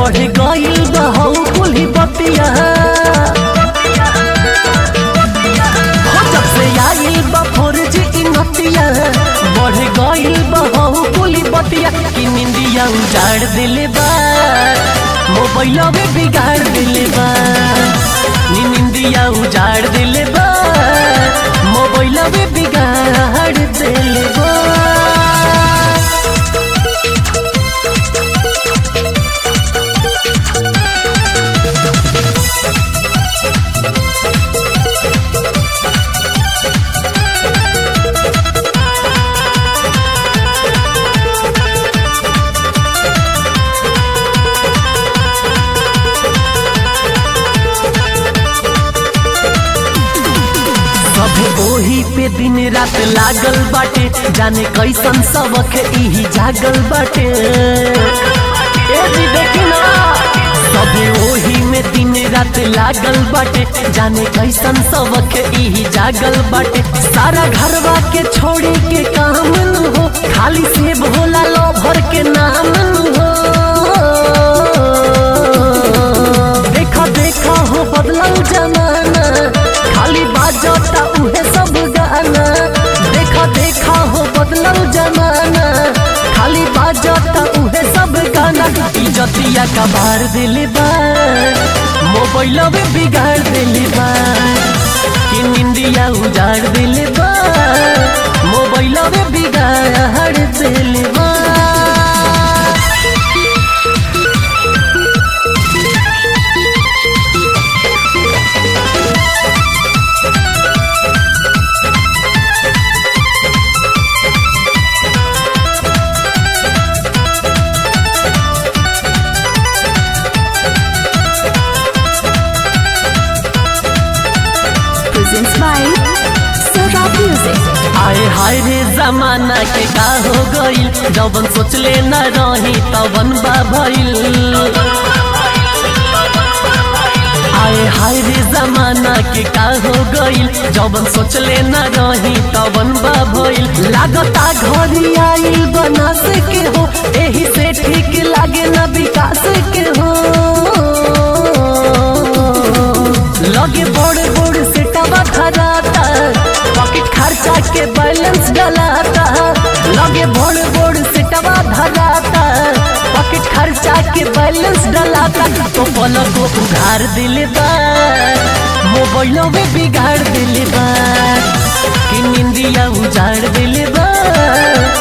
बढ़ गइल बहू कुली बतिया हो जब से आइल बा फोर जी नतिया बढ़ गइल बहू कुली बतिया कि निंदिया उजाड़ दिले बा मोबाइल में बिगाड़ दिले बा नी निंदिया उजाड़ दिले बा मोबाइल में बिगाड़ दिले बा सभे ओही पे दिन रात लागल बाटे जाने कैसन सबक इही जागल बाटे ए जी देखी ना सभे ओही में दिन रात लागल बाटे जाने कैसन सबक इही जागल बाटे सारा घरवा के छोड़े के काम न हो खाली से भोला लो भर के नाम न हो देखा देखा हो बदलल जमाना खाली बाजता उहे सब गाना देखा देखा हो बदलल जमाना खाली बाजता उहे सब गाना इजतिया का बार दिले बा मोबाइल में बिगाड़ दिले बा कि निंदिया उजाड़ दिले बा मोबाइल में बिगाड़ दिले बा presents by Sarah Music. आए हाय रे जमाना के का हो गइल जवन सोचले न रही तवन बा भइल आए हाय रे जमाना के का हो गइल जवन सोचले न रही तवन बा भइल लागता घरी आइल बनास के हो एही से ठीक लागे न विकास के हो लगे बड़े बड़े से टबा धराता पॉकेट खर्चा के बैलेंस डलाता लगे बड़े बड़े से टबा धराता पॉकेट खर्चा के बैलेंस डलाता तो पलक को उधार दिले बा मोबाइलों में बिगाड़ दिले बा कि निंदिया उजाड़ दिले बा